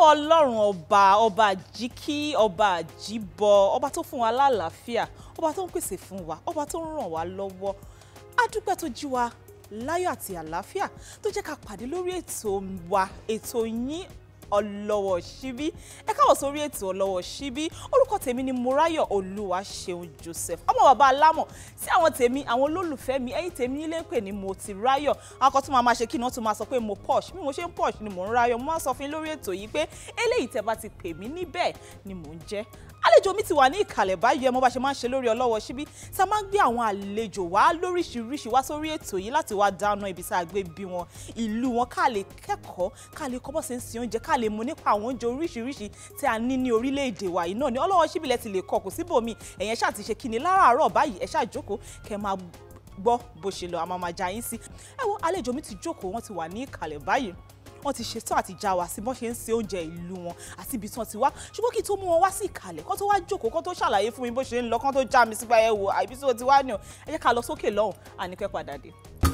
ọlọ́run ọba ọba àjíkí ọba àjíbọ ọba tó fún wa lálàáfíà ọba tó ń pèsè fún wa ọba tó ń ràn wá lọ́wọ́ adúpẹ́ tó jí wa láyọ̀ àti àlàáfíà tó jẹ́ ká pàdé lórí ètò wa ètò yín ọlọ́wọ́ síbí ẹ káwọ̀ sórí ètò ọlọ́wọ́ síbí orúkọ tèmi ni Mọ́ráyọ̀ Olúwaṣeun Joseph ọmọ bàbá alámọ̀ sí àwọn tèmi àwọn olólùfẹ́ mi ẹ̀yin tèmi nílé ń pè ní mo ti ráyọ̀ àwọn kan tún máa ma ṣe kí ni wọ́n tún máa sọ pé mo posh bí mo ṣe ń posh ni mò ń ráyọ̀ mo máa ń sọ fún yín lórí ètò yìí pé eléyìí tẹ́ bá ti pè mí níbẹ̀ ni mò ń jẹ́ àlejò mi ti wà ní ìkàlẹ̀ báyìí ẹ mọ̀ bá ṣe máa ń ṣe lórí ọlọ́wọ́ síbí tá a máa ń gbé àwọn àlejò wá lóríṣiríṣi wá sórí ètò yìí láti wá dáná ibi tá a gbé bí wọn ìlú wọn ká lè kẹ́kọ̀ọ́ ká lè kọ́ bọ́ sí ń sin oúnjẹ ká lè mọ̀ nípa àwọn oúnjẹ oríṣiríṣi tí a ní ní orílẹ̀-èdè wa yìí náà ní ọlọ́wọ́ síbí lẹ ti lè kọ́ kò síbòmí ẹ̀yẹn ṣáà ti ṣe kí ni láràárọ̀ báyìí ẹ ṣáà jókòó kẹ́ máa gbọ́ bó ṣe lọ àmọ́ máa já yín sí ẹ wo àlejò mi ti jókòó wọ́n ti wà ní ìkàlẹ̀ báyìí wọ́n ti ṣetán àti já wa sí bọ́n ṣe ń se oúnjẹ ìlú wọn àti ibi tí wọ́n ti wá ṣùgbọ́n kí n tó mú wọn wá sí ìkàlẹ̀ kó tó wá jókòó kó tó ṣàlàyé fún mi bó ṣe ń lọ kó tó já mi sígbà ẹ wò àìbí tí wọ́n ti wá ní o ẹ jẹ́ ká lọ sókè lọ́hùn àníkẹ́ padà dé.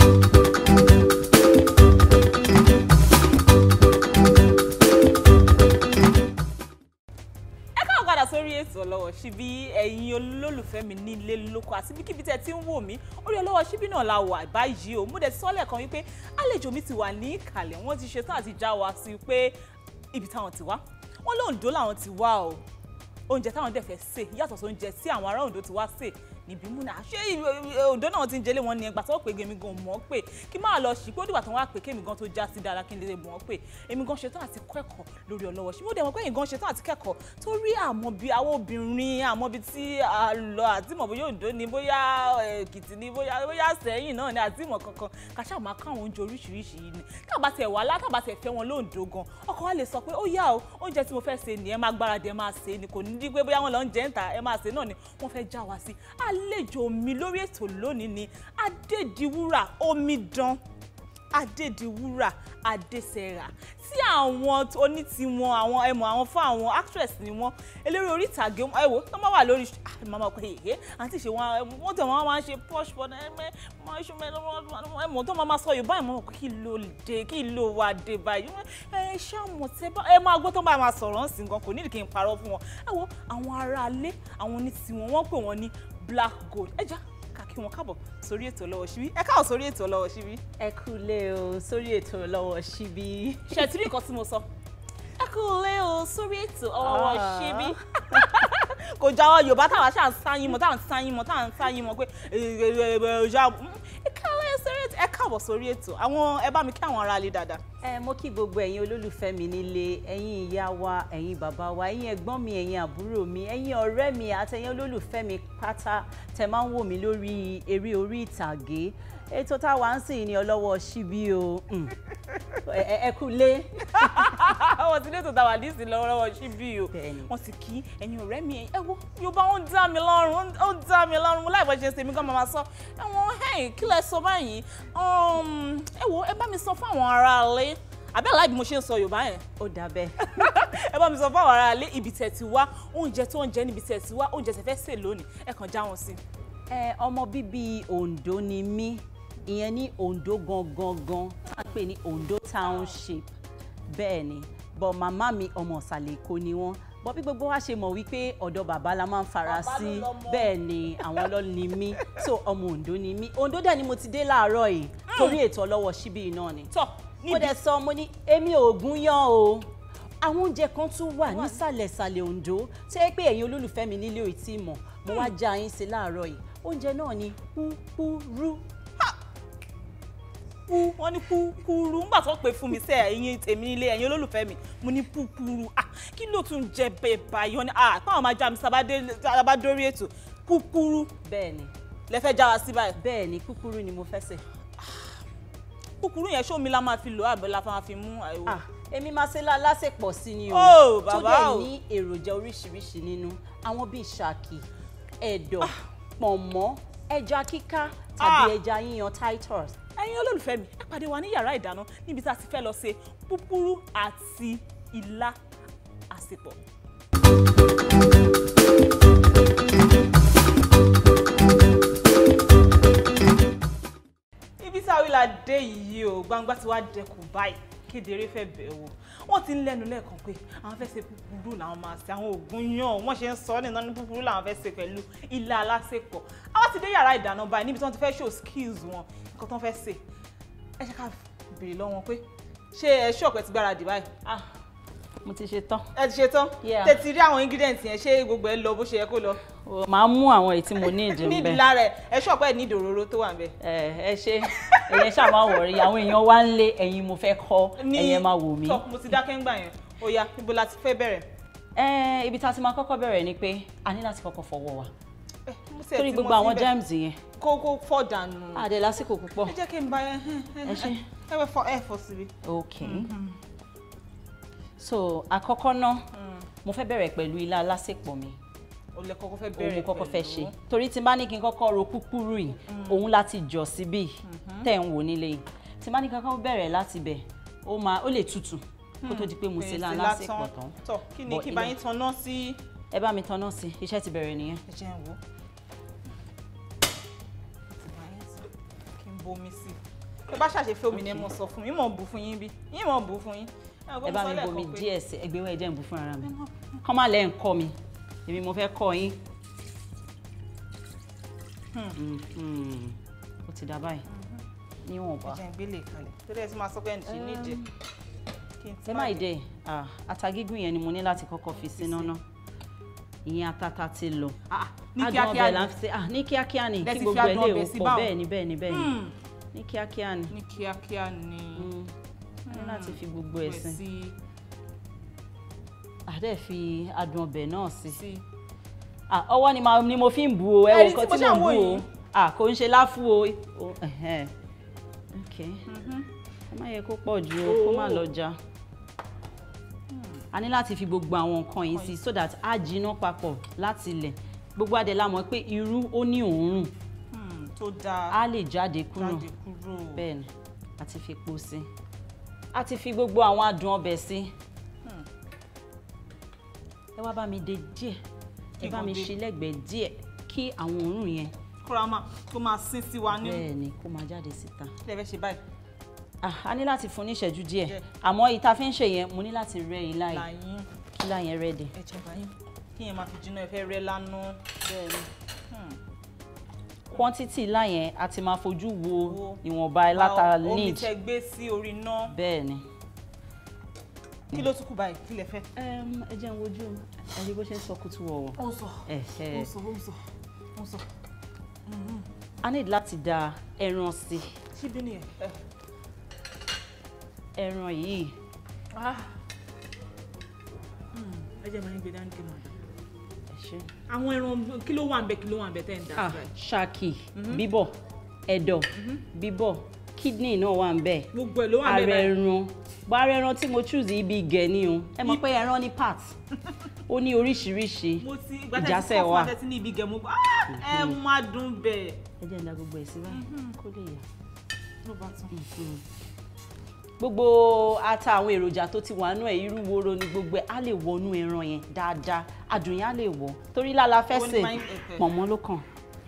padà sórí ètò ọlọ́wọ́ síbí ẹ̀yin olólùfẹ́ mi nílé lóko àti bíkíbi tẹ́ ti ń wò mí orí ọlọ́wọ́ síbí náà la wà báyìí o mo dẹ̀ ti sọ́lẹ̀ kan wípé àlejò mi ti wà ní ìkàlẹ̀ wọ́n ti ṣetán àti já wa sí pé ibi táwọn ti wá wọ́n lóńdó làwọn ti wá o oúnjẹ táwọn dẹ̀ fẹ́ sè yàtọ̀ sí oúnjẹ tí àwọn ará Oǹdó ti wá sè níbí múna ṣé Oǹdó náà ti ń jẹlé wọn ni ẹgbà tó pé èmi gan mọ̀ pé kí máa lọ sí pé ó dìgbà tó wá pé kémi gan tó já sí dára kí n lè mọ̀ pé èmi gan ṣetán àti kẹ́kọ̀ọ́ lórí ọlọ́wọ́ ṣé mo dẹ̀ mọ̀ pé èmi gan ṣetán àti kẹ́kọ̀ọ́ torí àmọ́ bí àwọn obìnrin àmọ́ bí tí a lọ àti mọ̀ bóyá Oǹdó ni bóyá Èkìtì ni bóyá bóyá Ṣẹ̀yìn náà ni àti mọ̀ kankan kàṣà máa ká àwọn oúnjẹ oríṣiríṣi yìí ni kábà tẹ̀ wá lá kábà tẹ̀ fẹ́ wọn lóǹdó gan ọkọ wa lè sọ pé ó yá o oúnjẹ tí mo fẹ́ ṣe ni ẹ máa gbáradì ẹ máa ṣe ni kò ní dí pé bóyá wọn lọ ń jẹ́ ń ta ẹ máa ṣe náà ni wọ́n fẹ́ já wa sí àlejò mi lórí ètò lónìí ni adédiwúrà omidan adédiwúrà adésẹrà tí àwọn onítìwọn àwọn ẹmọ àwọn fún àwọn actress ni wọn eléré orí ìtàgé ẹ wò tó máa wà lórí màmá pé èyí àti ìṣe wọn wọn tẹ wọn máa ń ṣe posh but ẹmẹ máa ṣe ẹmọ tó máa sọ yorùbá ìmọ̀ pé kí ló dé kí ló wà dé báyìí ẹ ṣàmọ̀ tẹ bá ẹ máa gbọ́ tó máa máa sọ̀rọ̀ ń sìn gan kò nídìí kí n parọ́ fún wọn ẹ wo àwọn aráalé àwọn onítìwọn wọn pè wọn ní black gold ẹ já kí wọn káàbọ̀ sórí ètò ọlọ́wọ́ síbí ẹ káàbọ̀ sórí ètò ọlọ́wọ́ síbí. ẹ kúlé o sórí ètò ọlọ́wọ́ síbí. ṣe tí rí nǹkan tí mo sọ ẹ kúlé o sórí ètò ọlọ́wọ́ síbí. kò jáwọ́ yorùbá táwa ṣáà ń sáyìn mọ́ táwa ń sáyìn mọ́ táwa ń sáyìn mọ́ pé ẹ káàbọ̀ sórí ètò ẹ káàbọ̀ sórí ètò àwọn ẹ bá mi kí àwọn ará ilé dáadáa. ẹ mo kí gbogbo ẹ̀yin olólùfẹ́ mi nílé ẹ̀yin ìyá wa ẹ̀yin bàbá wa ẹ̀yin ẹ̀gbọ́n mi ẹ̀yin àbúrò mi ẹ̀yin ọ̀rẹ́ mi àtẹ̀yin olólùfẹ́ mi pátá tẹ máa ń wò mí lórí eré orí ìtàgé ètò táwa ń sìn ní ọlọ́wọ́ síbí o ẹ kú lé. wọ́n ti létò táwa ní ìsìn lọ́wọ́ síbí o wọ́n ti kí ẹ̀yin ọ̀rẹ́ mi ẹ wo yorùbá ó ń dá mi lọ́rùn ó ń dá mi lọ́rùn mo láì bọ́ ṣe ṣe mí gan máa sọ ẹ̀wọ̀n ẹ̀yìn kí lẹ sọ báyìí ẹ wo ẹ bá mi sọ fún àwọn aráalé àbẹ́ aláì bí mo ṣe ń sọ yorùbá yẹn. ó dà bẹ́ẹ̀. ẹ bá mi sọ fún àwọn aráalé ibi tẹ̀ ti wá oúnjẹ tó ń jẹ níbi tẹ̀ ti wá oúnjẹ tẹ̀ fẹ́ sè lónìí ẹ kàn já wọn sí. ẹ ọmọ bíbí Oǹdó ni mí ìyẹn ní Oǹdó gangan gan tá a pè ní Oǹdó township bẹ́ẹ̀ ni bọ̀ màmá mi ọmọ ìsàlẹ̀ Èkó ni wọ́n bọ́ bí gbogbo wa ṣe mọ̀ wípé ọ̀dọ̀ bàbá la máa ń fara sí bẹ́ẹ̀ ni àwọn ló ni mí so ọmọ Oǹdó ni mí Oǹdó dẹ̀ ni mo ti dé láàárọ̀ yìí torí ètò ọlọ́wọ́ síbí náà ni tọ́ mo dẹ̀ sọ mo ní èmi ò gún yán o àwọn oúnjẹ kan tún wà nísàlẹ̀sàlẹ̀ Oǹdó tó yẹ pé ẹ̀yin olólùfẹ́ mi nílé ò tí mọ̀ mo wá já yín sí láàárọ̀ yìí oúnjẹ náà ni púpúrú pu wọ́n ní púpúrú ńgbà tó pè fún mi sẹ ẹ̀yin tèmi nílé ẹ̀yin olólùfẹ́ mi mo ní púpúrú ah kí ló tún jẹ bẹ́ẹ̀ báyìí wọ́n ní ah káwọn máa já mi sábà dórí ètò púpúrú bẹ́ẹ̀ ni lẹ fẹ́ já wa sí báyìí. bẹ́ẹ̀ ni púpúrú ni mo fẹ́ sè. púpúrú yẹn ṣó mi la máa fi lò àbẹ̀ la máa fi mú àìwò. ah èmi máa ṣe lásèpọ̀ sí ni o Oh, tó bàbá o. dẹ̀ ní èròjà oríṣiríṣi nínú àwọn bíi ṣàkì ẹ̀dọ̀ pọ̀nmọ́ ẹja kíká tàbí Ah. ẹja yíyan titus ẹ̀yin olólùfẹ́ mi ẹ pàdé wa ní yàrá ìdáná níbi tá a ti fẹ́ lọ ṣe púpúrú àti ilá àsèpọ̀. ibi tí àwìlà dé yìí o gbangba ti wá dẹkùn báyìí kedere fẹ́ bẹ̀ wò wọ́n ti ń lẹ́nu lẹ́ẹ̀kan pé àwọn fẹ́ ṣe púpurú làwọn máa ṣe àwọn oògùn yàn wọ́n ṣe ń sọ nínú ní púpurú làwọn fẹ́ ṣe pẹ̀lú ilá alásèpọ̀ àwọn ti dé yàrá ìdáná báyìí níbi tí wọ́n ti fẹ́ show skills wọn nǹkan tó ń fẹ́ ṣe ẹ ṣe ká béèrè lọ́wọ́ pé ṣé ẹ ṣọ́ọ̀pù ẹ ti gbáradì báyìí ah mo ti ṣe tán ẹ ti ṣe tán Yeah. tètè rí àwọn ingredients yẹn ṣé gbogbo ẹ lọ bó ṣe yẹ kó lọ O, màá mú àwọn èyí tí mo ní ìdí ń nídìí bẹ lára ẹ ẹ ṣọ́ọ̀pù ẹ ní ìdòróró tó wà ń bẹ. ẹ ẹ ṣe ẹyẹ ṣáà máa wọrí àwọn èèyàn wá ń lé ẹ̀yin mo fẹ́ kọ́ ní ẹ̀yẹ máa wò mí. tọ́ mo ti dákẹ́ ń gbà yẹn ó yá níbo la ti fẹ́ bẹ̀rẹ̀. ẹ ibi tá a ti máa kọ́kọ́ bẹ̀rẹ̀ ni pé a ní láti kọ́kọ́ fọwọ́ wa ẹ mo sì ẹ̀ torí ti gbogbo mọ àwọn síbẹ̀. germs yẹn kó kó fọ́ dànù. àdé lásìkò púpọ̀ ẹ jẹ́ kí n bá yẹn Ẹ ṣé. ẹ wẹ́ fọ ẹ fọ síbi. ok so àkọ́kọ́ náà mo fẹ́ bẹ̀rẹ̀ pẹ̀lú ilá alásèpọ̀ mi o lè kọ́kọ́ fẹ́ òun bẹ̀rẹ̀ mo kọ́kọ́ fẹ́ pẹ̀lú- ṣe torí tí n bá ní kí n kọ́kọ́ ro kúkúrú yìí òun láti jọ síbí tẹ̀ ń wò nílé yìí tí n bá ní kí n kọ́kọ́ bẹ̀rẹ̀ láti bẹ̀ ó máa ó lè tutù kó tó di pé mo ṣe ilá Fèrèsé alásèpọ̀ tán tọ́ kí ni Bọ̀ kí n bá ilé- yín tanná sí. ẹ bá mi tanná sí i iṣẹ́ ti bẹ̀rẹ̀ nìyẹn ẹ jẹ́ n wò. Ti bá yín tán, kí n bomi sí i. tó bá ṣàṣefẹ́ omi ni ẹ mọ̀ sọ fún mi yín mọ̀ bù fún yín bí yín mọ̀ bù fún yín. ẹ bá mi bomi díẹ̀ sí ẹgbẹ́ wẹ̀ jẹ́ ń bù fún ara mi kọ́ má lẹ́ ń kọ́ mi èmi mo fẹ́ kọ́ yín Mhm. ó ti dà báyìí níwọ̀nba ẹ jẹ́ n gbélé kalẹ̀ torí ẹ ti máa sọ pé ẹ̀ ń ṣe nídìí. kí n ti ẹ má ìdẹ ata gígùn yẹn ni mo ní láti kọ́kọ́ fi síná ná ìyẹn atata ti lọ Ah, ní Adùn kíákíá ọbẹ̀ ni. là ń fi ah ní kíákíá ni Lẹ kí ti fi gbogbo ẹ adùn lè ọbẹ̀ wò sí pọ̀ báwọn? bẹ́ẹ̀ ni bẹ́ẹ̀ ni bẹ́ẹ̀ ni Hmm, ní kíákíá ni ní kíákíá ni. Mm. a ní láti fi gbogbo ẹ̀ sí sí àdẹ fi adùn ọbẹ̀ náà sí sí. Ah, ọwọ́ ni, ma- ni mo fi ń bu o ẹ Ẹni wo tí nǹkan mo tí ṣáà mo ń wò bu o yìí. Ah, kò ń ṣe láfú o O, ẹhẹ́n. ok ẹ má yẹ kó pọ̀ jù o kó má Oh. lọ já a ní láti fi gbogbo àwọn nǹkan yìí sí so that á jiná papọ̀ láti ilẹ̀ gbogbo adẹ̀ la mọ̀ pé irú ó ní òórùn Hmm, tó dáa á lè jáde kúrò jáde kúrò. bẹ́ẹ̀ ni a ti fi epo sí a ti fi gbogbo àwọn adùn ọbẹ̀ sí Hmm. ẹ wá bá mi dè díẹ̀ ẹ Kí bá nǹkan mi dé? ṣe lẹ́gbẹ̀ẹ́ díẹ̀ kí àwọn òórùn yẹn kóra máa kó máa sín sí wa ní bẹ́ẹ̀ ni kó máa jáde síta ilé ẹ fẹ́ ṣe báyìí. Ah, a ní láti fún ní ìṣẹ́jú díẹ̀ Díẹ̀. àmọ́ ìta fi ń ṣe yẹn mo ní láti rẹ ilá yìí láyín kí ilá yẹn rẹ́dì. ẹ jẹ́ báyìí kí yẹn máa fi jiná ẹ fẹ́ rẹ́ lánà. quantity ilá yẹn a ti máa fojú wo Wo. ìwọ̀nba ìláta omi need tẹ gbé sí orí iná bẹ́ẹ̀ ni. kí ló tún kù báyìí kí lẹ fẹ́. Em, ẹ jẹ́ n wojú ẹ rí bó ṣe ń sọ kútú wọ̀wọ̀. ó sọ Ẹ̀hẹ́. ó sọ ó sọ ó sọ a need láti da ẹran sí síbí nìyẹn. ẹ. ẹran yìí Ah. Hmm, ẹ jẹ́ máa ń gbé dání kí n máa dà. ẹ ṣe. àwọn ẹran kí ló wà ń bẹ kí ló wà ń bẹ tẹ́ ń dà ah sí báyìí. ṣáàkì bíbọ̀ ẹ̀dọ̀ bíbọ̀ kidney náà wà ń bẹ̀ gbogbo ẹ̀ ló wà ń bẹ ara báyìí. ẹran bó ara ẹran tí mo choose ibi gẹ̀ ni o ẹ mọ̀ pé ẹran ní part ó ní oríṣiríṣi mo ti ìgbà tẹ́ ti ìjásẹ̀ kọ́ fún wà abẹ́ tí ní ibi gẹ̀ mo gbọ́ ah ẹ máa dùn bẹ́ẹ̀. ẹ jẹ́ ń da gbogbo ẹ̀ sí báyìí kó lè yà. ló bá tán. gbogbo ata àwọn èròjà tó ti wà nú ẹ̀ irú woro ni gbogbo ẹ̀ á lè wọnú ẹran yẹn dáadáa adùn yẹn á lè wọ̀ torí lála fẹ́ Ó ní sè máa ń- ẹ̀hẹ̀. pọ̀nmọ́ ló kàn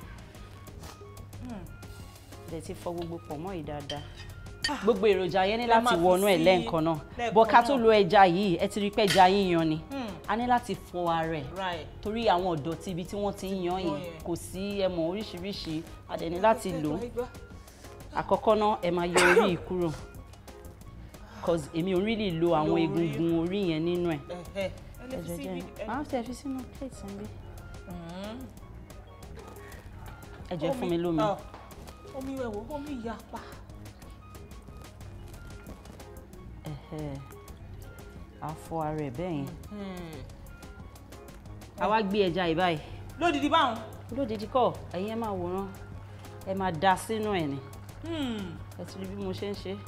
dẹ̀ ti fọ gbogbo pọ̀nmọ́ yìí dáadáa gbogbo èròjà yẹn ní Ẹ láti máa fi wọnú ẹ̀ sí lẹ́ẹ̀kan náà lẹ́ẹ̀kan bọ́ ká tó náà. lo ẹja yìí ẹ ti rí pé ẹja yíyan ni Hmm. a ní láti fọ ara ẹ̀ right. torí àwọn ọ̀dọ̀tí ibi tí wọ́n ti ń yan yẹn yẹn. kò sí ẹmọ oríṣiríṣi a dẹ̀ ní láti lò ó Ẹ gbọ́. àkọ́kọ́ náà ẹ máa yọ orí yìí kúrò cause èmi ò really lo àwọn Lo orí. egungun orí yẹn nínú ẹ̀ Ẹ̀hẹ̀. ẹ lè fi ẹ̀jẹ̀ sí jẹ́ ibi. ẹ- máa tẹ̀ fi sínú plate ń bí Hmm. ẹ̀jẹ̀ fún mi lómi ọ, omi wẹ̀wọ̀ omi yapa. ẹ̀hẹ̀. a fọ ara ẹ̀ bẹ́ẹ̀ yẹn Hmm. a wá gbé ẹja yìí báyìí lódìdí báwọn. olódìdí kọ́ ẹ̀yin ẹ máa wòran ẹ máa da sínú ẹ̀ ni Hmm. ẹ ti rí bí mo ṣe ń ṣe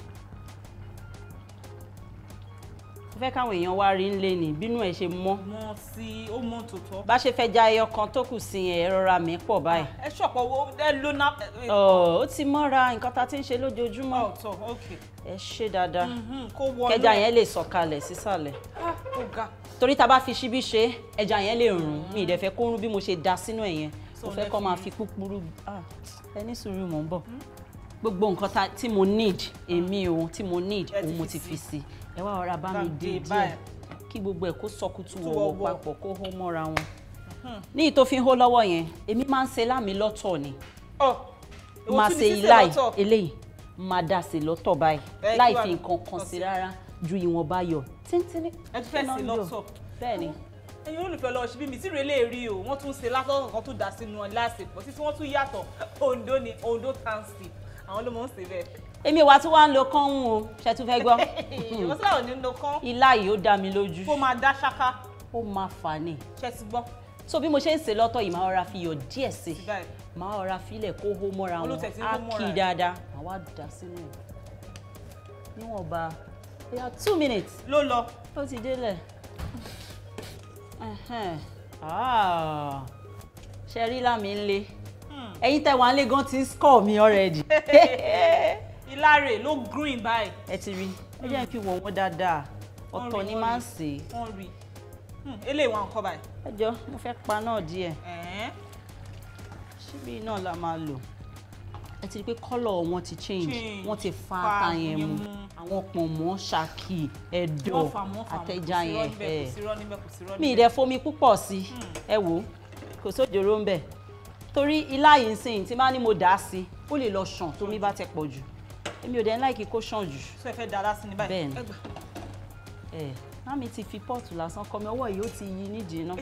mo fẹ́ káwọn èèyàn wá rí ń lé ní bínú ẹ̀ ṣe mọ́ mọ sí ó mọ tòótọ́. bá ṣe fẹ́ já ẹyọ kan tó kù sí yẹn ẹ rọra mi pọ̀ báyìí ẹ ṣọ̀pọ̀ wo ẹ ló ná. Ọ̀, ó ti mọ́ra nǹkan tá a ti ń ṣe lójoojúmọ́ ọ̀tọ̀ ok. ẹ ṣe dáadáa Mhm, kó wọnú. kẹja yẹn lè sọ̀kalẹ̀ sísàlẹ̀ Ah, ó ga. torí tá a bá fi ṣíbí ṣe ẹja yẹn lè rùn mi ìdẹ̀ fẹ́ kó rún bí mo ṣe da sínú ẹ̀ yẹn So mo fẹ́ lẹ kó máa fi- fi púpúrú Ah, ẹ ní sùúrù mò ń bọ̀ gbogbo nǹkan tá- tí mo need èmi o tí mo need Ẹ ti òun mo fi ti sí. fi sí ẹ wá ọ̀rá bá Bá mi mi dé dé díẹ̀ báyìí. kí gbogbo ẹ̀ kó sọkútù Tú wọ̀wọ̀ wọ̀wọ̀. papọ̀ kó hó mọ́ra wọn ní ìtò fi ń hó lọ́wọ́ yẹn èmi máa ń ṣe láàmì lọ́tọ̀ ni ọ èwo máa tún ṣe ni sísè iláì lọ́tọ̀? eléyìí máa dà sí lọ́tọ̀ báyìí Ẹ, kí láì wàá fi ní? nǹkan kan Kàn sí sí. rárá ju ìwọ̀nba yọ̀ tíntínní ẹ tún fẹ́ iná sí ń yọ̀. lọ́tọ̀ bẹ́ẹ̀ ni ẹ̀yin olùfẹ́ lọ́wọ́ ṣíbí mi tí rèé rí o wọ́n tún ṣe látọ̀kọ̀ kan tó dà sínú ọ̀la àsèpọ̀ títí wọ́n tún yàtọ̀ Ondo ni Ondo township àwọn ló mọ̀ ń ṣe bẹ́ẹ̀. èmi wa tí wàá ń lo kánhún o ṣe tún fẹ́ gbọ́ ìwọ́n sílẹ̀ ò ní lo kán ilá yìí ó dá mi lójú kó máa dá ṣáká ó máa fà ní ṣe ti gbọ́ so bí mo ṣe ń ṣe lọ́tọ̀ yìí máa rọra fi yọ̀ díẹ̀ sí sí báyìí. máa rọra filẹ̀ kó hó mọ́ra wọn Olùtẹ̀ tí ń á hó mọ́ra kí ẹ̀. dáadáa máa wá dà sínú ẹ̀ níwọ̀nba bóyá two minutes ló lọ ó ti délẹ̀ Ẹhẹ́n. Ah. ṣe rí lámì ń lé ẹ̀yin tẹ́ wà ń lé gan ti ń score mi already ìlàrè ló green báyìí ẹ ti rí ẹ jẹ́ kí n wò wọ́n dáadáa Wọ́n ọ̀tọ̀ rí, ni wọ́n máa ń rí. sè é wọ́n rí Hmm, eléyìí wọn kọ́ báyìí. ẹ jọ mo fẹ́ pa náà díẹ̀ Ẹ̀ẹ́n. síbí náà la máa lò ẹ ti rí pé kọ́lọ̀ wọn ti change Change. wọ́n ti fa Fa ata yẹn yẹn mu mu. àwọn pọ̀nmọ́ ṣàkì ẹ̀dọ̀ wọ́n fà wọ́n fà wọ́n àtẹ̀já yẹn kò ẹ̀ sí rọ́ níbẹ̀ kò sí rọ́ mi ì níbẹ̀. dẹ̀ fomi púpọ̀ sí ẹ wò ó kò sójòrò ń bẹ̀ torí ilá yìí ń sìn tí bá ní mo dà á sí ó lè lọ ṣàn tómi bá tẹ pọ̀ jù èmi ò dẹ̀ ń láìkí kó ṣàn jù sọ ẹ fẹ́ da lásán ní báyìí. Bẹ́ẹ̀ni. Ẹ gbà. ẹ mami ti fi pọ́ọ̀tù lásán kọ mi ọwọ́ yìí ó ti yí nídìí náà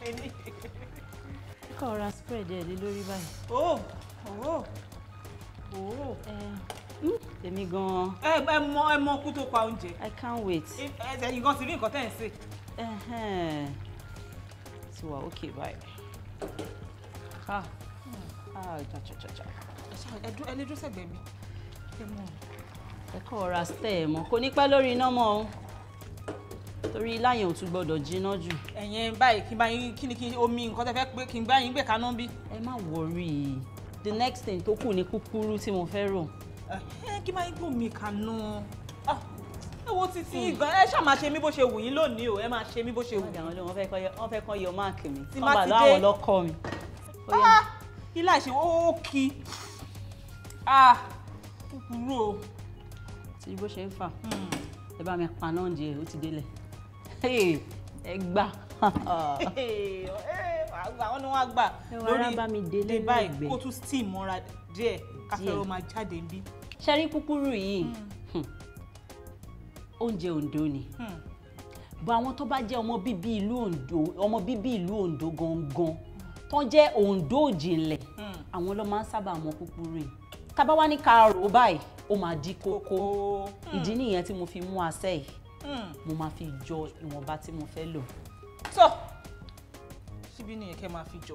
kọ́ ra spread ẹ̀ lé lórí báyìí Oh, oh, oh. ẹ mm, èmi gan-an ẹ ẹ mọ ẹ mọ kú tó pa oúnjẹ I can't wait ẹ ẹ ẹ̀yin gan ti rí nǹkan tẹ́ ẹ̀ ń sè. ẹhẹ́n ti wà ókè báyìí ah ah jajajaja ẹ ṣáà ẹ dúró ẹ lé dúró sẹ́gbẹ̀ẹ́ mi. ẹ mọ ẹ kọ́ ra stẹ̀ ẹ̀ mọ́ kò ní pẹ́ lórí iná mọ́ o torí ilá yẹn ò tún gbọ́dọ̀ jiná jù ẹ̀yin báyìí kí n bá yín kí ni kí omi nǹkan tẹ́ fẹ́ pé kí n bá yín gbé kaná bí. ẹ má wọrí the next thing tó kù ní kúkúrú tí mo fẹ́ rò ẹ kí n bá yín gbé omi kaná. Ah, ẹ wo títí gan ẹ ṣáà máa ṣe mí bó ṣe wù yín lónìí o ẹ máa ṣe mí bó ṣe wù wọ́n jà wọ́n lé wọ́n fẹ́ kọ́ yọ wọ́n fẹ́ kọ́ yọ máàkì mi Tí wọ́n má bà ti láwọn dé- lọ́kọ́ mi. Ó yá. Ah, ilé àṣẹ ó kí ah kúkúrú o. tí bó ṣe ń fà Hmm. ẹ bá mi pa náà díẹ̀ ó ti délẹ̀ Hey, ẹ gbà Hey, eh, àwọn ni wọ́n á gbà Ẹ wá rá bá mi délé dé báyìí lẹ́gbẹ̀ẹ́. kó tún steam mọ́ra díẹ̀ káfẹ́rọ́ máa jáde ń bí. ṣẹ́rí kúkúrú yìí hmm, oúnjẹ Oǹdó ni Hmm. bọ àwọn tó bá jẹ́ ọmọ bíbí ìlú Oǹdó ọmọ bíbí ìlú Oǹdó gangan tó jẹ́ Oǹdó òjìnlẹ̀ Hmm. àwọn ló máa ń sábà mọ kúkúrú yìí tábà wá ní ká rò ó báyìí ó máa di kókó kókó. ìdí nìyẹn tí mo fi mú asẹ́ yìí Hmm. mo máa fi jọ ìwọ̀nba tí mo fẹ́ lò so síbí nìyẹn kẹ́ máa fi jọ.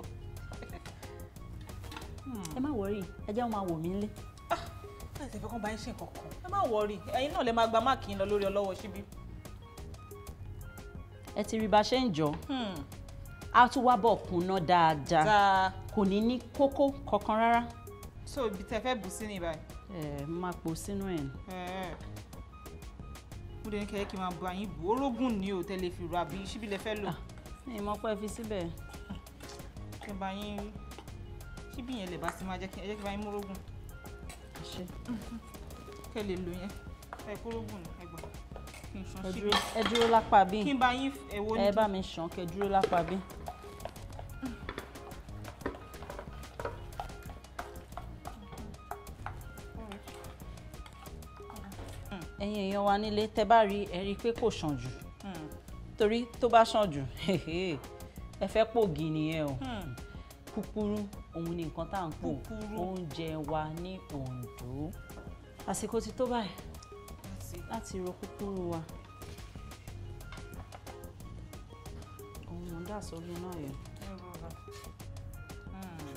ẹ má wọrí ẹ jẹ́ wọn máa wò mí lé láì tẹ̀fẹ́ kán bá yín ṣe nǹkan kan ẹ má wọrí ẹ̀yin náà lè máa gba máàkì yín lọ lórí ọlọ́wọ́ síbí. ẹ ti rí bá a ṣe ń jọ Hmm. á tún wá bọ̀ kúnná dáadáa dáa kò ní ní kókó kankan rárá so ibi tẹ́ fẹ́ bù sí ní báyìí. ẹ máa pò sínú ẹ̀ ní. Ẹ̀ẹ́. mo dẹ̀ ní kẹ́kẹ́ kí n máa bu àyín bù orógùn ní o tẹ́lẹ̀ fi rà bí síbí lẹ fẹ́ lò. ní ìmọ̀ pé fi síbẹ̀ kí n bá yín rí síbí yẹn lè bá sí máa jẹ́ kí ẹ jẹ́ kí n bá yín mórógùn ṣe kẹ́ lè lò yẹn ẹ kórógùn ní ẹgbà kí n ṣan ẹ síbí dúró ẹ dúró lápá bí kí n bá yín ẹ̀wọ́ ní ẹ bá mi ṣàn kẹ dúró lápá bí. ẹ̀yin èèyàn wa nílé tẹ́ bá rí ẹ rí i pé kò ṣàn jù Hmm. torí tó bá ṣàn jù ẹ fẹ́ pògì nìyẹn o Hmm. kúkúrú òun ni nǹkan tá à ń pò Kúkúrú. oúnjẹ wa ní Oǹdó àsìkò ti tó báyìí Láti- láti ro kúkúrú wa òun mò ń dà sórí náà yẹn. ẹ rọra. Hmm.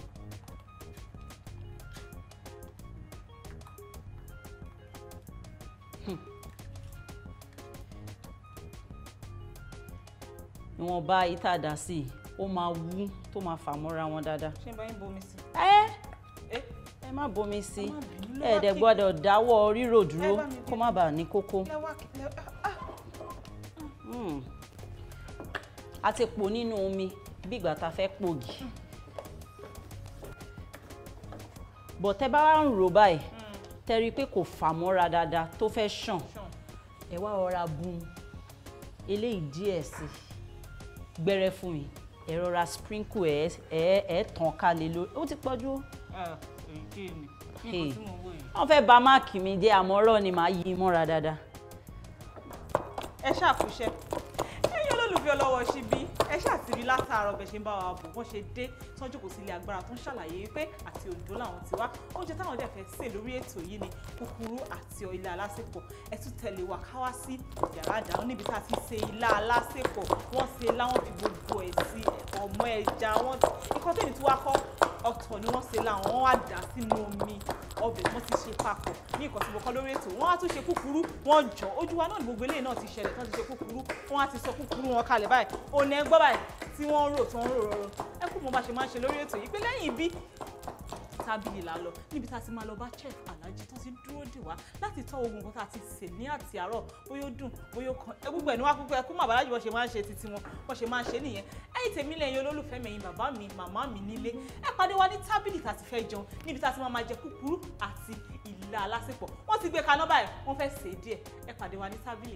ìwọ̀nba ìtàdá sí i ó máa wú tó máa fà mọ́ra wọn dáadáa. ṣé n bá yín bomi sí. ẹ ẹ ẹ má bomi sí Ẹ má bínú, lẹ́wà ẹ̀ẹ́dẹ̀ kí- gbọ́dọ̀ dáwọ́ rírò dúró Ẹ bá mi kó má bàa ní kókó. lẹ́wà kí- lẹ́- ah, Mm. a ti pò nínú omi bí ìgbà tá a fẹ́ pògì bọ̀ tẹ́ bá wá ń rò báyìí tẹ́rí pé kò fà mọ́ra dáadáa tó fẹ́ ṣàn Ṣàn. ẹ wá rọra bùn eléyìí díẹ̀ sí gbẹ́rẹ́ fún mi ẹ rọra sprinkle ẹ ẹ ẹ tàn kálẹ̀ lórí ó ti pọ̀jù Ah, èyí kí ni Hey. nǹkan tí mo wò yìí. wọ́n fẹ́ bà máàkì mi jẹ́ àmọ́ ọ̀rọ̀ ni màá yí i mọ́ra dáadáa. ẹ ṣàkúṣẹ́ ẹ̀yin olólùfẹ́ ọlọ́wọ́ síbí ẹ ṣàtìrí látàárọ̀ bẹ̀ ṣe ń bá wa bò wọ́n ṣe dé tọ́jú kò sí ilé agbára tó ń ṣàlàyé wípé àti Oǹdó làwọn ti wá oúnjẹ táwọn dẹ̀ fẹ́ sè lórí ètò yìí ni kúkúrú àti ilá alásèpọ̀ ẹ tún tẹ̀lé wa ká wá sí yàrá ìdáná níbi tá a ti ṣe ilá alásèpọ̀ wọ́n ṣe láwọn fi gbogbo ẹ̀ sí ọmọ ẹja wọn ikọ́ tẹ̀lé tí wá kọ́ ọ̀tọ̀ ni wọ́n ṣe láwọn wọ́n wá dà sínú omi ọbẹ̀ wọ́n ti ṣe papọ̀ ní nǹkan tí mo kọ́ lórí ètò wọ́n á tún ṣe kúkúrú wọ́n jọ ojú wa náà ní gbogbo eléyìí náà ti ṣẹlẹ̀ tán ti ṣe kúkúrú wọ́n á ti sọ kúkúrú wọn kalẹ̀ báyìí òun ẹ̀ gbọ́ báyìí tí wọ́n ń rò tí wọ́n ń rò rọrọ ẹ kú mo bá ṣe máa ń ṣe lórí ètò yìí pé lẹ́yìn ibi tábìlì là lọ níbi tá a ti máa lọ bá chef alhaji tó ti dúró dè wá láti tọ́ ogun nǹkan tá a ti sè ní àti àárọ̀ bóyá ó dùn bóyá ó kan ẹ gbogbo ẹ̀ ní wá púpọ̀ ẹ kú màbá alájì bọ́ ṣe máa ń ṣe titi wọn bọ́ ṣe máa ń ṣe nìyẹn ẹ̀yin tèmi lẹ́yìn olólùfẹ́ mi ẹ̀yin bàbá mi màmá mi nílé ẹ pàdé wa ní tábìlì tá a ti fẹ́ jẹun níbi tá a ti máa máa jẹ kúkúrú àti ìlà alásèpọ̀ wọ́n ti gbé kaná báyìí wọ́n fẹ́ sè é díẹ̀ ẹ pàdé wa ní tábìlì.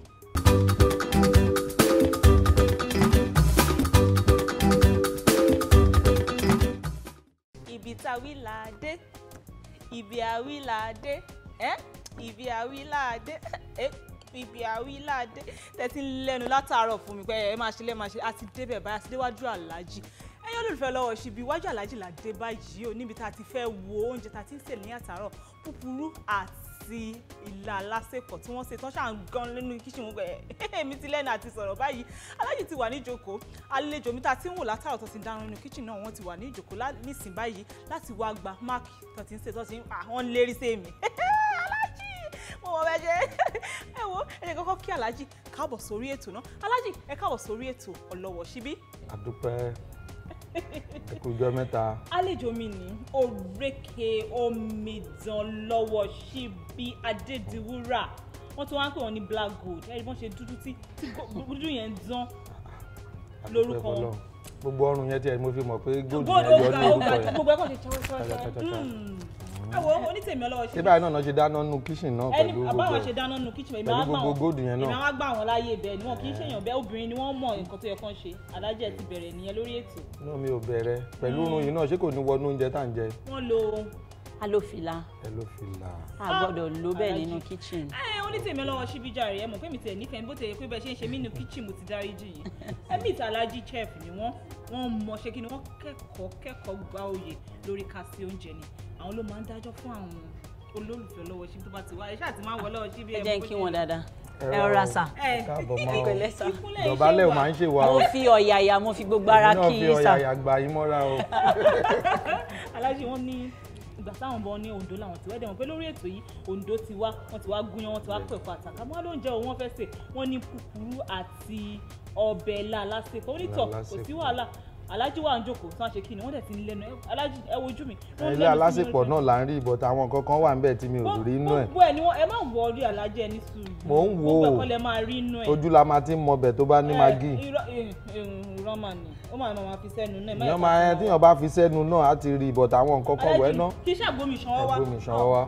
ibi táwí là á dé ibi àwí là á dé ẹ́ ibi àwí là á dé ẹ́ ibi àwí là á dé tẹ́tí ń lẹ́nu látàárọ̀ fún mi pé ẹ máa ṣe lẹ́ máa ṣe a ti débẹ̀ báyìí a ti déwájú aláàjì ẹ̀yin olólùfẹ́ lọ́wọ́ ṣíbi iwájú aláàjì là dé báyìí o níbi tá a ti fẹ́ wo oúnjẹ tá a ti ń sè ní àtàárọ̀ púpurú àti ìlà alásèpọ̀ tí wọ́n ṣe tán ṣáà ń gan nínú kíṣìn wọn pé èmi ti lẹ́nu àti sọ̀rọ̀ báyìí aláàjì ti wà ní ìjókòó àlejò mi tá a ti ń wò látàrọ̀ tó ti dáná nínú kíṣìn náà wọ́n ti wà ní ìjókòó lá- nísìn báyìí láti wá gba máàkì tó ti ń ṣe tó ti ń àwọn lérí sí èmi aláàjì mo mọ bẹ ṣe ẹ wo ẹ jẹ́ kọ́kọ́ kí aláàjì káàbọ̀ sórí ètò náà aláàjì ẹ káàbọ̀ sórí ètò ọlọ́wọ̀ síbí àdúpẹ́ ẹkùjọ mẹ́ta àlejò mi ní òrékè omidan lọ́wọ́ síbí adédiwúrà wọ́n tún wá ń pè wọ́n ní black gold ẹ̀rí bọ́n ṣe dúdú tí tí go- dúdú yẹn ń dán àdúpẹ́ Lórúkọ wọn. fọ́lọ́run. gbogbo ọrùn yẹn tiẹ̀ mo fi mọ̀ pé góòlù gold yẹn yọ ọgá ní ọgá orúkọ yẹn gbogbo ẹ̀kọ́ ṣe ṣọwọ́ ṣọwọ́ Cha, cha, cha, cha. ẹ wo onítèmi ọlọ́wọ́ ṣé síbí báyìí náà náà ṣe dáná nínú kíṣìn náà ẹni pẹ̀lú gbogbo àbáwọn ṣe ẹ̀ dáná nù kíchìn èmi pẹ̀lú á gbà gbogbo wọn góòlù yẹn èmi náà á gbà wọn láyé bẹ́ẹ̀ ni wọn kì í ṣèyàn bẹ́ẹ̀ obìnrin ni wọ́n mọ nǹkan tó yẹ kán ṣe alájẹ ti bẹ̀rẹ̀ nìyẹn lórí ètò náà mi ò bẹ̀rẹ̀ pẹ̀lú irun yìí náà ṣé kò ní wọnú oúnjẹ tá à ń jẹ wọ́n lo a ló fi la ẹ ló fi là a gbọ́dọ̀ lò bẹ́ẹ̀ Aláàjì. nínú kitchen. ẹ onítèmi ọlọ́wọ́ síbí jàre ẹ mọ̀ pé mi tẹ̀ nífẹ̀ẹ́ bó tẹ̀ yẹ pé bẹ́ẹ̀ ṣe ń ṣe mí nínú kíchìn mo ti dáríjì yìí ẹbí ìtàlájì chef ni wọ́n wọ́n mọ ṣé kí ni wọ́n kẹ́kọ̀ọ́ kẹ́kọ̀ọ́ gba oyè lórí ká sí oúnjẹ ni àwọn ló máa ń dájọ́ fún àwọn olólùfẹ́ ọlọ́wọ́ síbí tó bá ti wá ẹ ṣáà ti máa ń wọ ọlọ́wọ́ síbí ẹ mọ̀ jẹ́ bó kí ṣe wọ́n rí. dáadáa Ẹ ẹ rọra sà ẹ káàbọ̀ mọ́ ọ. Pẹ̀lẹ́ sà. ìkúnlẹ̀ iṣẹ́ dọ̀bálẹ̀ ò wà. máa ń ṣe wa mo o fi ọ̀yàyà mo fi gbogbo ara èmi náà kí fi i sà ọ̀yàyà gbà yín mọ́ra o aláṣẹ wọn ní ìgbà táwọn bọ ní Oǹdó làwọn ti wẹ́dẹ̀ wọn pé lórí ètò yìí Oǹdó ti wá wọn ti wá gúnyán wọn ti wá pẹ̀kọ́ àtàkà wọn lóúnjẹ òun wọn fẹ́ sè wọn ní kúkúrú àti ọbẹ̀ ilá alásèpọ̀ onítọ̀ kò sí alásèpọ̀. wàhálà alájí wà ń jókòó tí wọ́n ṣe kí ni wọ́n dẹ̀ ti ń lẹ́nu ẹ- alájí ẹ wojú mi. wọ́n ilé lẹ́nu sí mi alásèpọ̀ lórí náà là ń rí ìbọn táwọn nǹkan kan wà ń bẹ̀ tí mi ò rí inú ẹ̀ gbogbo ẹ ni wọn ẹ má wọ orí alájẹ ẹni sùúrù Mò ń wò ó. gbogbo ẹ̀kọ́ lẹ máa rí inú ẹ. ojú la máa ti ń mọbẹ̀ tó bá ní Ẹ, magí irọ́ irọ́ mà ní ó máa máa fi sẹ́nu náà. èèyàn máa ẹ tíyàn bá fi sẹ́nu náà á ti rí ìbọn táwọn nǹkan kan wẹ̀ náà kí ṣàgbómi ṣan wá. ẹgbẹ́ mi ṣan wá.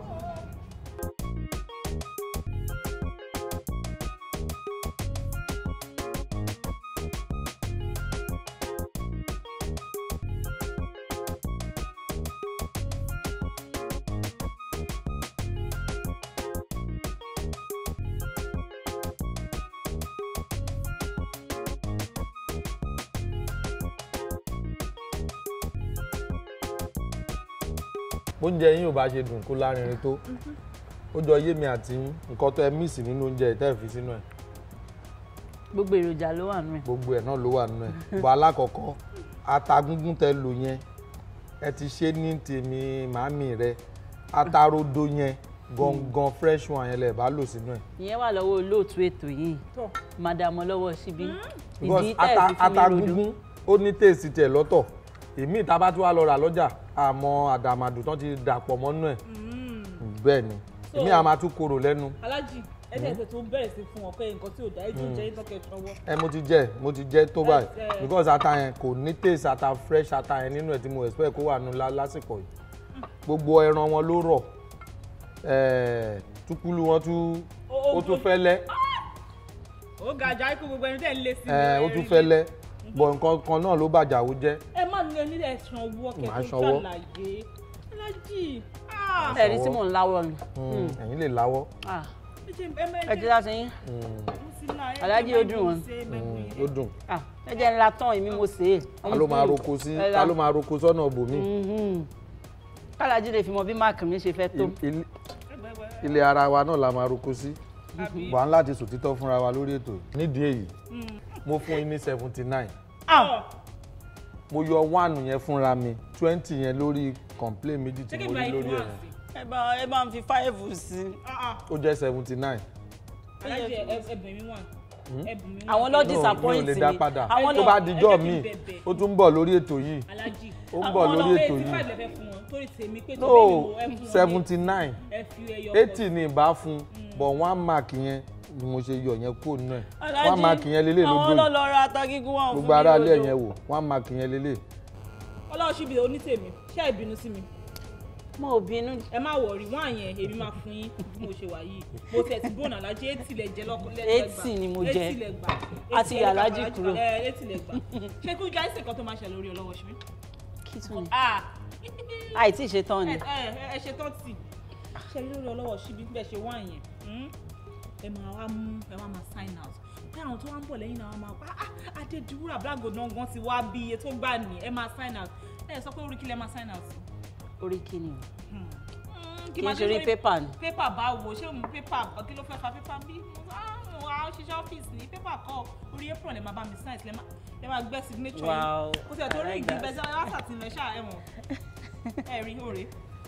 oúnjẹ yín ò bá ṣe dùn kó lárinrin tó ó jọ yé mi àti yín nǹkan tó ẹ míìsì nínú oúnjẹ ìtẹ́ fi sínú ẹ̀ gbogbo èròjà ló wà nù ẹ̀. gbogbo ẹ̀ náà ló wà nínú ẹ̀ bọ̀ alákọ̀ọ́kọ́ ata gúngún tẹ lò yẹn ẹ ti ṣe ní tèmi màámi rẹ ata rodo yẹn gangan fresh one yẹn lẹ bá lò sínú ẹ̀ ìyẹn wà lọ́wọ́ olóòtú ètò yìí Tọ́. madam ọlọ́wọ́ síbí because ìdí tẹ́ ẹ̀ ata fi fún mi ata rodo gúngún ó ní tèèsì tiẹ̀ lọ́tọ̀ èmi ìta bá tún wá lọ rà lọ́jà àmọ́ àdàmàdù tán ti dàpọ̀ mọ́nú ẹ̀ bẹ́ẹ̀ ni So- èmi àmà tún korò lẹ́nu alájì ẹ̀ẹ́dẹ̀ẹ̀sẹ̀ tó bẹ̀rẹ̀ sí fún wọn pé nǹkan tí ò dá ẹjọ́ jẹ́ ìtọ́kẹ́ ṣọwọ́. ẹ mo ti jẹ mo ti jẹ tó báyìí Ẹ, ẹ. because ata yẹn kò ní taste ata fresh ata yẹn nínú ẹ tí mo expect kó wà nù lá- lásìkò yìí gbogbo ẹran wọn ló rọ̀ eh, túkúlù wọn tún Ó- ó tún fẹ́lẹ́ ó ga ajá ikú gbogbo ẹni tẹ́ ń lé sí eh, ó tún fẹ́lẹ́ bọ̀ nǹkan kan náà ló bàjá ó jẹ́ ẹ má ní onílẹ̀ ẹ̀sán owó ọkẹ́ Màá tó sanwó. ṣàlàyé alájì ah, ẹ̀rí tí mò ń láwọ́ ni Mm, ẹ̀yin lè láwọ́ Ah, ẹ jẹ́ ẹ má ẹ jẹ́ láti yín Aláàjì ó dùn wọ́n. Mm, ó dùn Ah, ẹ jẹ́ ńlá tán èmi mo sè é. ta ló máa roko sí Ẹ ta la- ló máa roko sọ́nà bòmí Mhm. kálájí lè fi mọ bí máàkì mi ṣe fẹ́ tó. Il- ilé ara wa náà la máa roko sí wà á láti sòtítọ́ fúnra wa lórí ètò yìí. nídìí èyí mo fún yín ní seventy nine mo yọ one yẹn fúnra mi twenty yẹn lórí complain méjì tí mo rí lórí ẹ̀ yẹn ẹ bá ẹ bá ń fi fáìfù sí i. ó jẹ́ seventy nine alájì ẹbùn mi wà ẹbùn mi wà àwọn ló mi ò disappoint lè mi dá padà àwọn tó ló bá dijọ́ ẹ jẹ́ kí n mi bẹ̀bẹ̀. ó tún ń bọ̀ lórí ètò yìí alájì ó ń bọ̀ lórí ètò eighty yìí five lẹ́fẹ̀ẹ́ fún wọn torí tèmi pé tó no bẹ́ẹ̀ ni mo ẹ fún wọn ní seventy nine ẹ fi ẹyọ eighty ni ìbá fún but one mark yẹn ni mo ṣe yọ yẹn kúrò nínú ẹ̀ one mark yẹn lélẹ̀ àwọn lójú ló yìí lọ ra ata gígùn wọn fún mi gbogbo ara ilé lódò. yẹn wò one mark yẹn lélẹ̀ ọlọ́run ṣíbi onítèmi ṣé ìbínú sí mi mo ò bínú ẹ má wọrí wọn àyẹn èmi máa fún yín bí mo ṣe wà yìí mo tẹ̀ ti bọ́ọ̀nù alájẹ eighty lẹ jẹ lọ́kọ lẹ́gbàá Eighty ni mo jẹ. eighty lẹ gbà A ti yà Aláàjì kúrò. ẹ eighty lẹ gbà ṣé kí ojú àìsàn kan tó máa ṣe lórí ọlọ́wọ́ ṣíbí. kí tún ni ah àìtí ṣe tán ni ẹ ẹ ẹ ṣe tán tì ṣe rí lórí ọlọ́wọ́ ṣíbí bẹ́ẹ̀ ṣe wá yẹn hmm? ẹ máa wá mú ẹ wá máa sign out pé àwọn tó wá ń bọ̀ lẹ́yìn náà wọ́n máa pa ah adédúrà blago náà gan ti wá bí iye tó gbà ní ẹ máa sign out ẹ sọ pé orí kí lẹ máa sign out sí. orí kí ni o Hmm. Hmm, kì í máa ṣe orí sórí- pépà ni pépà báwo ṣé mo pépà kí ló fẹ́ fa pépà bí mo wá ṣiṣẹ́ ọ́fíìsì ní pépà kọ́ orí apron lè máa bá mi sign lè máa lè máa gbẹ́ signature Wow, yìí ó ti ẹ̀ tó I rí like ìgbín that. bẹ́ẹ̀ sí ọ́ sàtìlẹ̀ ṣáà ẹ̀wọ̀n ẹ̀ rí òre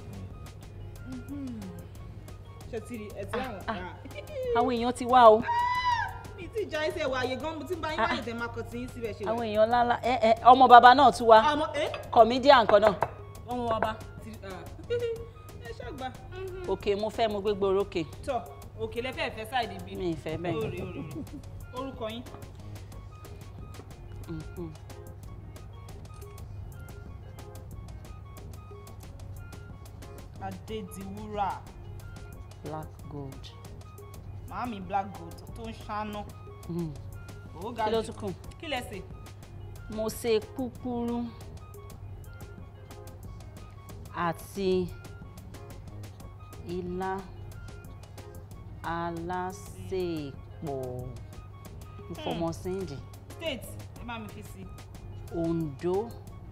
ṣe ti rí ẹ̀ tí ẹ̀wọ̀n ká àwọn èèyàn ti wá o mi ti já ẹsẹ̀ wà àyè gan mo ti ń bá yín báyìí tẹ̀ máa kọ tí yín síbẹ̀ ṣe àwọn wà. èèyàn ńláńlá ẹ ẹ ọmọ bàbá náà tún wá àmọ́ ẹ́ comedian kan náà ọmọ wa bá ti ah, ẹ ṣàgbà òkè mo fẹ́ mo gbégbé orókè tọ̀ òkè lẹ́fẹ̀ẹ́ fẹ́ sáìdì bí mi ì fẹ́ bẹ́ẹ̀ òrè òrè orúkọ yín. Mhm. Adédiwúrà black gold màámi black gold tó ń ṣáná Mhm. ó ga kí ló jù tún kù kí lẹ sè mo ṣe púpúrú àti ilá alásèpọ̀ mo fọmọ síndì state ẹ bá mi fi sí Ondo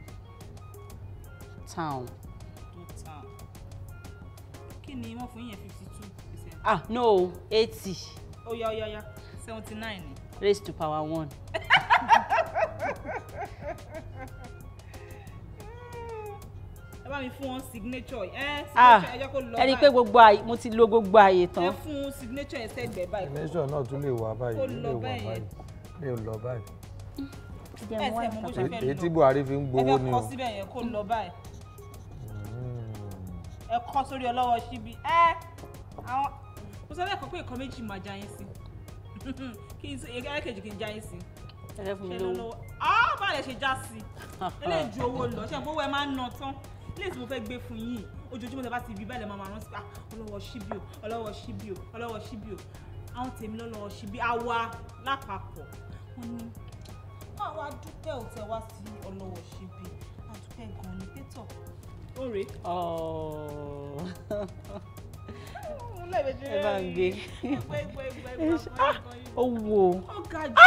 town tó tàn kí ni wọ́n fún yín fifty two percent ah no eighty ó yá ó yá ó yá seventy nine ni raised to power one ẹ bá mi fún wọn signature ẹ ah signature ẹ jẹ́ kó lọ ẹni pé gbogbo àyè mo ti lo gbogbo àyè ẹ tán fún signature ẹ sẹ́gbẹ̀ẹ́ báyìí nation náà tún lè wà báyìí Ó lè lọ wà bẹ́ẹ̀ báyìí lè lọ báyìí Jẹ́ ẹ mo wá tiẹ̀ mọ bó ṣe ìtàkùn. fẹ́ èyí lọ. tí Buhari fi ń ẹ gbowó fẹ́ ni kọ o síbẹ̀ yẹn kó lọ báyìí Mm. ẹ kọ sórí ọlọ́wọ́ síbi ẹ àwọn mo sọ lẹ́ẹ̀kan pé nǹkan méjì máa já yín sí kí n ẹlẹ́kejì kí n já yín sí ẹ fẹ́ fún mi ṣe lówó lọ́wọ́ ah bá lè ṣe já sí eléyìí ju owó lọ ṣe àpò owó ẹ máa ń ná tán eléyìí tí mo fẹ́ gbé fún yín ojoojúmọ́ tẹ bá ti rí báyìí lè máa máa rántí pé ah ọlọ́wọ́ síbí o ọlọ́wọ́ síbí o ọlọ́wọ́ síbí o àwọn tèmi lọ́lọ́wọ́ síbí àwa lápapọ̀ wọ́n ní àwa dúpẹ́ ò tẹ wá sí ọlọ́wọ́ síbí àdúpẹ́ gan-an ní pétọ̀ ó rèé Ọ̀ọ́. ẹ bá ń gbé. ó wo ó ga jù.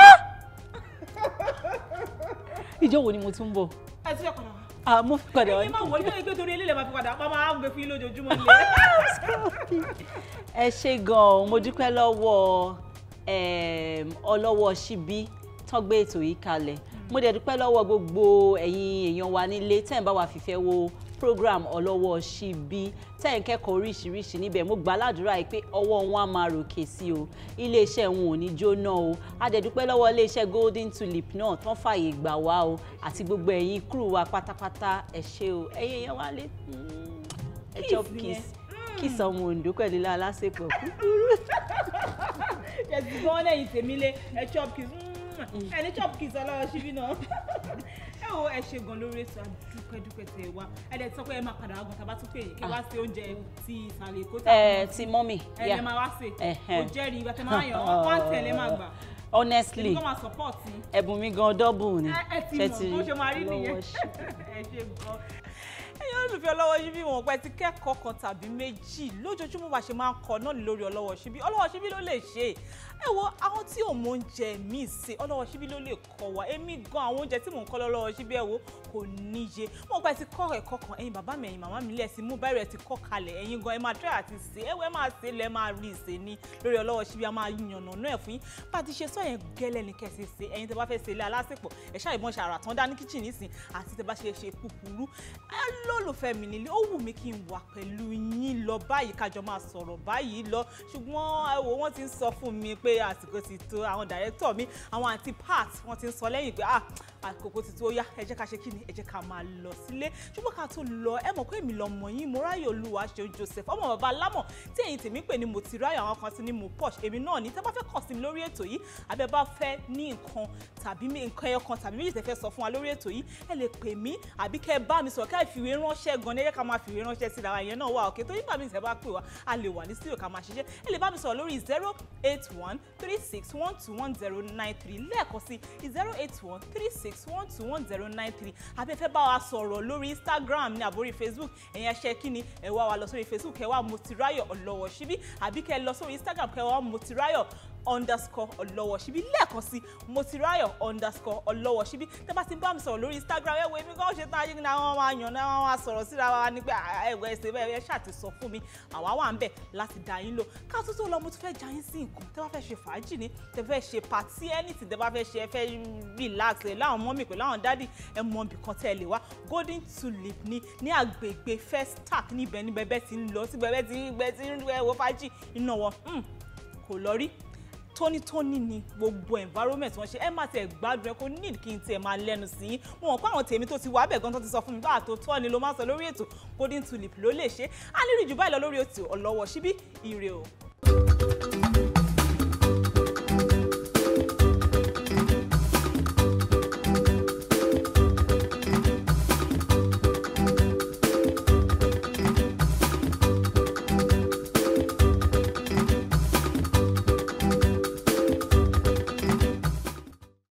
ìjọ wo ni mo tún ń bọ̀ ẹ ti fẹ́ padà wá. ah mo fi padà wá ẹyin máa wọ ilé ìgbé torí eléyìí máa fi padà máa máa gbé fún yín lójoojúmọ́ nílé. ẹ ṣe gan-an mo dúpẹ́ lọ́wọ́ em, ọlọ́wọ́ ṣíbí tán gbé ètò yìí kalẹ̀ mo dẹ̀ dúpẹ́ lọ́wọ́ gbogbo ẹ̀yin èèyàn wa nílé tẹ̀ ń bá wa fìfẹ́ wo program ọlọ́wọ́ ṣíbí tẹ̀ ń kẹ́kọ̀ọ́ oríṣiríṣi níbẹ̀ mo gbà ládùúrà yìí pé ọwọ́ wọn á máa ròkè sí o iléeṣẹ́ wọn ò ní jóná o a dẹ̀ dúpẹ́ lọ́wọ́ iléeṣẹ́ golden tulip náà tán fààyè gbà wá o àti gbogbo ẹ̀yin crew wa pátápátá ẹ ṣé o ẹ̀yin èèyàn wa lé ẹ chop Kiss kiss yẹn. kiss ọmọ Ondo pẹ̀lú ilé alásèpọ̀ ẹsì gan lẹ́yìn tèmi lé ẹ chop kiss ẹ ní chop kiss ọlọ́wọ́ síbí náà ẹ ẹ wo ẹ ṣe gan lórí ètò àdúpẹ́dúpẹ́ tẹ̀ wá ẹ dẹ̀ sọ pé ẹ máa padà wá gan tàbá tún pè yín kí wá sí oúnjẹ ti ìsàlẹ̀ èkó ẹ ti mọ́mì ẹ lè máa wá sí Ẹhẹ́n. kò jẹ́rìí ìgbà tẹ máa yàn wọ́n wá tẹ̀lé máa gbà honestly èmi kọ́ máa support yín ẹ̀bùn mi gan double ni ẹ ẹ ti mọ̀ bó ṣe máa rí nìyẹn Ọlọ́wọ́ ṣe. ẹ ṣe gan ẹ̀yin olùfẹ́ ọlọ́wọ́ ṣíbí wọn pẹ́ ti kẹ́kọ̀ọ́ kan tàbí méjì lójoojúmọ́ bá ṣe máa ń kọ náà ní lórí ọlọ́wọ́ ṣíbí ọlọ́wọ́ ṣíbí ló lè ṣe ẹ wo àwọn tí ò mọ oúnjẹ míì ṣe ọlọ́wọ́ ṣíbí ló lè kọ́ wa èmi gan àwọn oúnjẹ tí mò ń kọ́ lọ́wọ́ ṣíbí ẹ wo kò níye wọn pẹ́ ti kọ́ ẹ̀kọ́ kan ẹ̀yin bàbá mi ẹ̀yin màmá mi lẹ̀ sí mú báyìí rẹ̀ ti kọ́ kalẹ̀ ẹ̀yin gan ẹ máa try àti ṣe ẹ wo ẹ máa ṣe lẹ́ máa rí ìṣe ní lórí ọlọ́wọ́ ṣíbí a máa yànnà náà fún yín bá a ti ṣe sọ yẹn gẹ́lẹ́ ni kẹ́sì ṣe ẹ̀yin tẹ́ bá fẹ́ ṣe ilé alásèpọ̀ ẹ̀ ṣáà ìbọn ṣàrà tán dá ní kíchìn nísìn àti tẹ́ bá ṣe ṣe kúkúrú ẹ lólùfẹ́ mi nílé ó wù mí kí n wà pẹ̀lú yín lọ báyìí kájọ máa sọ̀rọ̀ báyìí lọ ṣùgbọ́n ẹ wò wọ́n ti ń sọ fún mi pé àsìkò ti tó àwọn dàrẹ́tọ̀ mi àwọn àti part wọ́n ti ń sọ lẹ́yìn pé ah àkókò ti tó ó yá ẹ jẹ́ ká ṣe kí ni ẹ jẹ́ ká máa lọ sílé ṣùgbọ́n ká tó lọ ẹ mọ̀ pé èmi lọmọ yín mo ráyè olúwa ṣe Joseph ọmọ bàbá alámọ̀ tí ẹ̀yin tèmi pè ní mo ti ráyè àwọn kan sí ní mo posh èmi náà ní tẹ́ bá fẹ́ kàn sí mi lórí ètò yìí àbẹ́ bá fẹ́ ní nǹkan tàbí mi- nǹkan ẹyọ kan tàbí méjì tẹ́ fẹ́ sọ fún wa lórí ètò yìí ẹ lè pè mí àbí kẹ́ ẹ bá mi sọ̀rọ̀ ká ìfìwé ránṣẹ́ gan ní ẹ jẹ́ ká máa fìwé ránṣẹ́ síra wa ìyẹn náà wà òkè tó nígbà míì tẹ́ bá pè wá a lè wà ní studio ká máa ṣiṣẹ́ ẹ lè bá mi sọ̀rọ̀ lórí zero eight one three six one two one zero nine three lẹ́ẹ̀kan sí zero eight one three six one two one zero nine three àbí ẹ fẹ́ bá wa sọ̀rọ̀ lórí Instagram ní àbórí Facebook ẹ̀yin ẹṣẹ́ kí ni ẹ wá wa lọ sórí Facebook ẹ wá Motirayo Ọlọ́wọ́ Ṣíbí àbí kẹ́ ẹ lọ sórí Instagram kẹ́ ẹ wá Motirayo underscore ọlọ́wọ́ ṣíbí lẹ́ẹ̀kan sí motirayo underscore ọlọ́wọ́ ṣíbí tẹ́ bá ti ń bá mi sọ̀rọ̀ lórí instagram ẹ wo èmi kan ṣe tán ayé ní àwọn máa yàn náà wọ́n máa sọ̀rọ̀ síra wa ní pé ẹ̀wọ̀ ẹ̀sẹ̀ bẹ́ẹ̀ ẹ ṣáà ti sọ fún mi àwa wà ń bẹ̀ láti dá yín lò ká tó tó lọ mo tún fẹ́ já yín sí nǹkan tẹ́ bá fẹ́ ṣe fàájì ni tẹ́ fẹ́ ṣe pàtí anything tẹ́ bá fẹ́ ṣe ẹ fẹ́ relax ẹ láwọn mọ́mì pẹ̀lú àwọn dádì ẹ mọ ibì kan tẹ́ ẹ lè wá golden tulip ní ní àgbègbè festac níbẹ̀ níbẹ̀ bẹ́ẹ̀ ti ń lọ síbẹ̀ bẹ́ẹ̀ ti ń gbẹ ti ń wọ fàájì iná wọn kò lọ rí tónítóní ni gbogbo environment wọn ṣe ẹ má tiẹ̀ gbádùn ẹ kó need kí n tiẹ̀ máa lẹ́nu sí i wọn kó àwọn tèmi tó ti wà bẹ̀ gan tó ti sọ fún mi báà tó tọ́ ni ló máa sọ lórí ètò golden tulip ló lè ṣe á ní rí jù báyìí lọ lórí ètò ọlọ́wọ́ síbí ire o.